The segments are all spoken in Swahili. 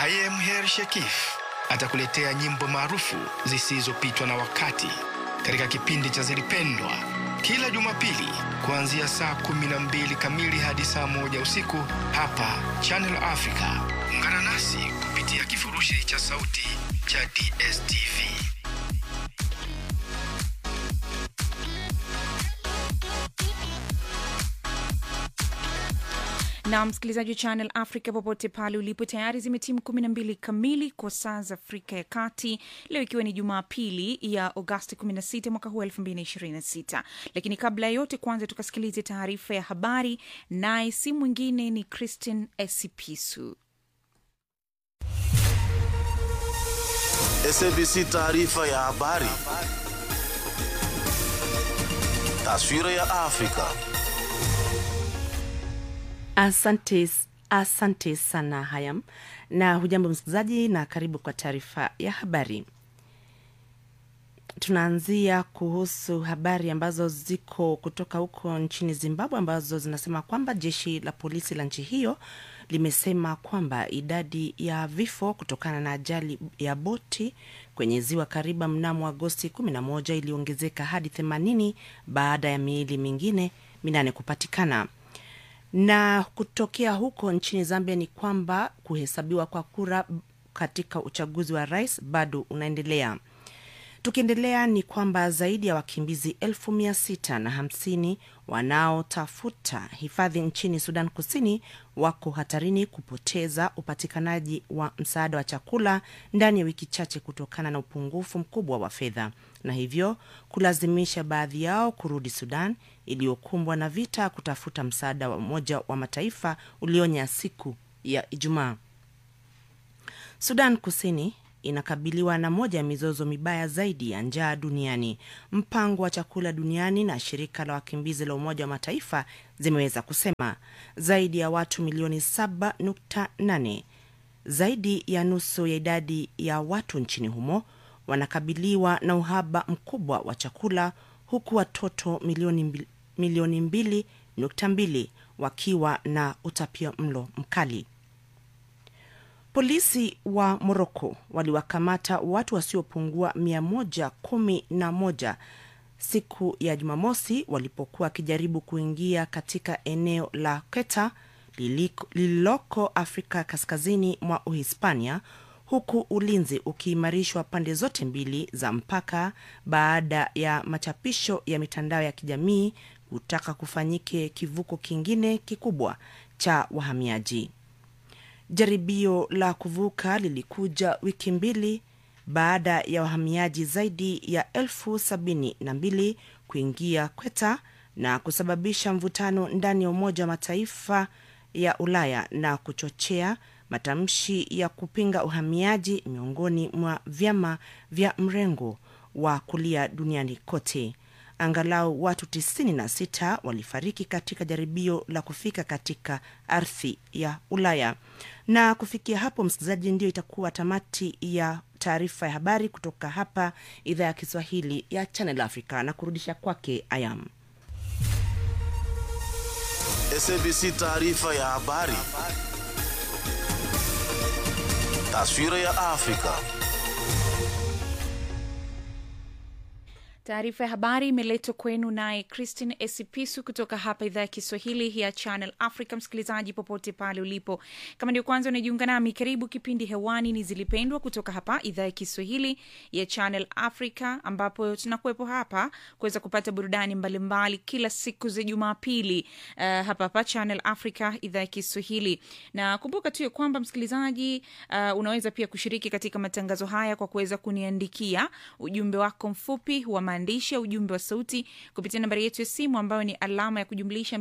I am Her Shekif atakuletea nyimbo maarufu zisizopitwa na wakati katika kipindi cha Zilipendwa kila Jumapili kuanzia saa kumi na mbili kamili hadi saa moja usiku hapa Channel Africa. Ungana nasi kupitia kifurushi cha sauti cha DSTV. na msikilizaji wa Channel Africa popote pale ulipo, tayari zimetimu kumi na mbili kamili kwa saa za Afrika ya Kati, leo ikiwa ni Jumapili ya Agosti 16 mwaka huu 2026. Lakini kabla ya yote, kwanza tukasikilize taarifa ya habari, naye si mwingine ni Christine Esipisu. SABC taarifa ya habari. Taswira ya Afrika. Asante, asante sana Hayam, na hujambo msikilizaji, na karibu kwa taarifa ya habari. Tunaanzia kuhusu habari ambazo ziko kutoka huko nchini Zimbabwe, ambazo zinasema kwamba jeshi la polisi la nchi hiyo limesema kwamba idadi ya vifo kutokana na ajali ya boti kwenye ziwa Kariba mnamo Agosti 11 iliongezeka hadi 80 baada ya miili mingine minane kupatikana na kutokea huko nchini Zambia ni kwamba kuhesabiwa kwa kura katika uchaguzi wa rais bado unaendelea. Tukiendelea ni kwamba zaidi ya wakimbizi elfu mia sita na hamsini wanaotafuta hifadhi nchini Sudan Kusini wako hatarini kupoteza upatikanaji wa msaada wa chakula ndani ya wiki chache kutokana na upungufu mkubwa wa fedha na hivyo kulazimisha baadhi yao kurudi Sudan iliyokumbwa na vita kutafuta msaada wa Umoja wa Mataifa ulionya siku ya Ijumaa. Sudan Kusini inakabiliwa na moja ya mizozo mibaya zaidi ya njaa duniani. Mpango wa chakula duniani na shirika la wakimbizi la Umoja wa Mataifa zimeweza kusema zaidi ya watu milioni 7.8, zaidi ya nusu ya idadi ya watu nchini humo wanakabiliwa na uhaba mkubwa wa chakula huku watoto milioni mbili, milioni mbili nukta mbili wakiwa na utapia mlo mkali. Polisi wa Moroko waliwakamata watu wasiopungua 111 siku ya Jumamosi walipokuwa wakijaribu kuingia katika eneo la Keta lililoko Afrika kaskazini mwa Uhispania, huku ulinzi ukiimarishwa pande zote mbili za mpaka baada ya machapisho ya mitandao ya kijamii kutaka kufanyike kivuko kingine kikubwa cha wahamiaji. Jaribio la kuvuka lilikuja wiki mbili baada ya wahamiaji zaidi ya elfu sabini na mbili kuingia Kweta na kusababisha mvutano ndani ya Umoja wa Mataifa ya Ulaya na kuchochea matamshi ya kupinga uhamiaji miongoni mwa vyama vya mrengo wa kulia duniani kote. Angalau watu 96 walifariki katika jaribio la kufika katika ardhi ya Ulaya. Na kufikia hapo, msikilizaji, ndio itakuwa tamati ya taarifa ya habari kutoka hapa idhaa ya Kiswahili ya Channel Africa, na kurudisha kwake Ayam. SABC taarifa ya habari. Taswira ya Afrika. Taarifa ya habari imeletwa kwenu naye Christine Esipisu kutoka hapa idhaa ya Kiswahili ya Channel Africa. Msikilizaji popote pale ulipo, kama ndio kwanza unajiunga nami, karibu. Kipindi hewani ni Zilipendwa kutoka hapa idhaa ya Kiswahili ya Channel Africa, ambapo tunakuwepo hapa kuweza kupata burudani mbalimbali mbali, kila siku za Jumapili uh, hapa hapa Channel Africa idhaa ya Kiswahili. Na kumbuka tu ya kwamba msikilizaji, uh, unaweza pia kushiriki katika matangazo haya kwa kuweza kuniandikia ujumbe wako mfupi wa maandishi ya ujumbe wa sauti kupitia nambari yetu ya simu ambayo ni alama ya kujumlisha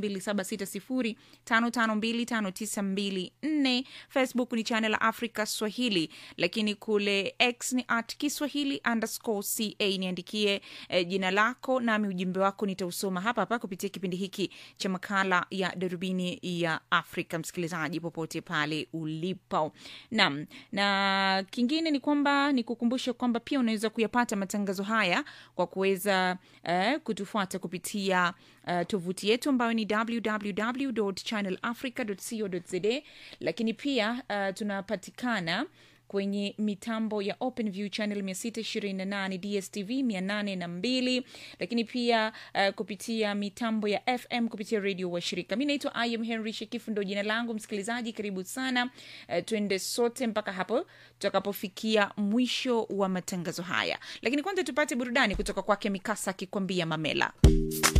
276055259254. Facebook ni Channel Africa Swahili, lakini kule X ni at Kiswahili underscore ca. Niandikie eh, jina lako nami ujumbe wako nitausoma hapa hapa kupitia kipindi hiki cha makala ya darubini ya Afrika. Msikilizaji popote pale ulipo, naam. Na kingine ni kwamba ni kukumbusha kwamba pia unaweza kuyapata matangazo haya kwa kuweza unaweza uh, kutufuata kupitia uh, tovuti yetu ambayo ni www channelafrica co za lakini pia uh, tunapatikana kwenye mitambo ya openview channel 628 dstv 802 lakini pia uh, kupitia mitambo ya fm kupitia redio wa shirika mi naitwa im henry shekifu ndo jina langu msikilizaji karibu sana uh, twende sote mpaka hapo tutakapofikia mwisho wa matangazo haya lakini kwanza tupate burudani kutoka kwake mikasa akikwambia mamela